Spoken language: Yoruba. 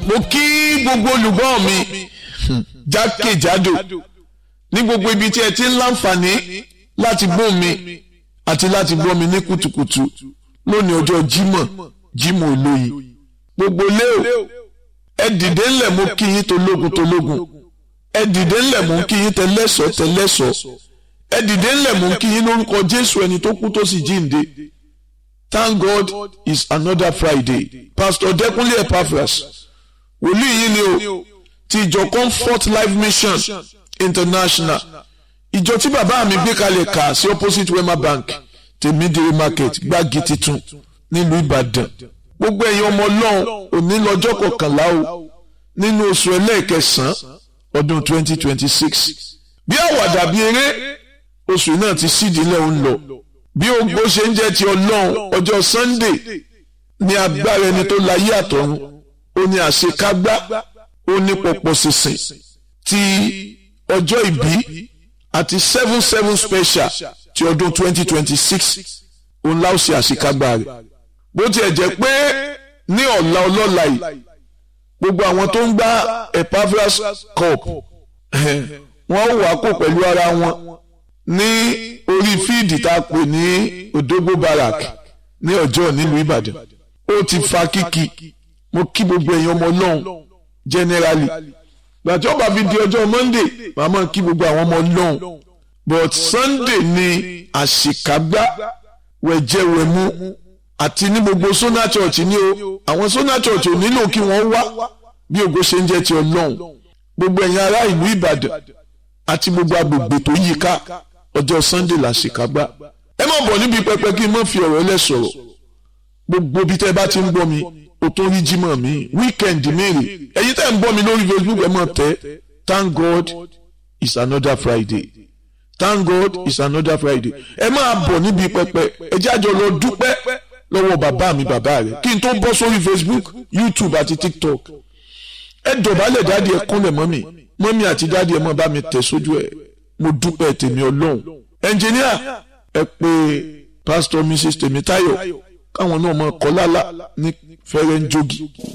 mo kí gbogbo olùgbọ́ mi jákèjádò ní gbogbo ibi tí ẹ ti ń láǹfààní láti gbọ́ mi àti láti gbọ́ mi ní kùtùkùtù lónìí ọjọ́ jímọ̀ jímọ̀ olóyin gbogbo léo ẹ dìde ńlẹ̀ mo kí yín tológun tológun ẹ dìde ńlẹ̀ mo kí yín tẹlẹ́sọ̀ tẹlẹ́sọ̀ ẹ dìde ńlẹ̀ mo kí yín lórúkọ Jésù ẹni tó kú tó sì jíǹde Thank God it's another Friday Pastor Dẹ́kunlé Epaphras wòlíì yìí ni o ti ìjọ Comfort Life Mission International ìjọ tí bàbá mi gbé kalẹ̀ kà sí opposite Wema Bank tèmídìrí market gbági titun nílùú Ìbàdàn gbogbo ẹ̀yin ọmọ ọlọ́run òní lọ́jọ́ kọkànlá o nínú oṣù ẹlẹ́ẹ̀kẹsàn-án ọdún 2026 bí àwàdà bí eré oṣù náà ti sídìílẹ̀ ń lọ bí ogbó ṣe ń jẹ́ ti ọlọ́run ọjọ́ Sunday ní agbára ẹni tó láyé àtọ̀run ó ní àṣekágbá ó ní pọ̀pọ̀ sísìn ti ọjọ́ ìbí àti seven seven special ti ọdún 2026 òun láò ṣe àṣekágbá rẹ̀ bó tiẹ̀ jẹ́ pé ní ọ̀la ọlọ́la yìí gbogbo àwọn tó ń gbá Epaphras cup wọ́n wà kó pẹ̀lú ara wọn ní orí fíìdì tá a pè ní Odogbo Barrack ní ọjọ́ nílùú Ìbàdàn ó ti fa kíkì mo kí gbogbo èèyàn ọmọ ọlọ́run generally gbàtí ọba fi di ọjọ́ Monday màmá kí gbogbo àwọn ọmọ ọlọ́run but Sunday ni àṣekágbá wẹ̀jẹ̀wẹ̀mú àti ní gbogbo Sona Church ní o àwọn Sona Church ò nílò kí wọ́n wá bí ògo ṣe ń jẹ́ ti ọlọ́run gbogbo ẹ̀yin ará ìlú Ìbàdàn àti gbogbo agbègbè tó yí ká ọjọ́ Sunday la ṣèkágbá ẹ má bọ̀ níbi pẹpẹ kí n má fi ọ̀rọ̀ ẹlẹ́ sọ̀rọ̀ gbogbo bí tẹ́ bá ti ń gbọ́ mi o tó rí jímọ̀ mi weekend mèrè ẹ̀yin tẹ́ ń gbọ́ mi lórí Facebook ẹ má tẹ́ thank God it's another Friday thank God it's another Friday ẹ máa bọ̀ níbi pẹpẹ ẹ jẹ́ àjọ lọ dúpẹ́ lọ́wọ́ bàbá mi bàbá rẹ̀ kí n tó bọ́ sórí Facebook YouTube àti TikTok ẹ dọ̀bálẹ̀ dáàdi ẹ kúnlẹ̀ mọ́mì mọ́mì àti dáàdi ẹ mọ́ bá mi tẹ̀ sójú ẹ̀ mo dúpẹ́ tèmi ọlọ́run ẹnjìníà ẹ pé pásítọ̀ Mrs Tèmítáyọ̀ káwọn náà mọ̀ kọ́ lálá ní fẹ́rẹ́ ń jogi.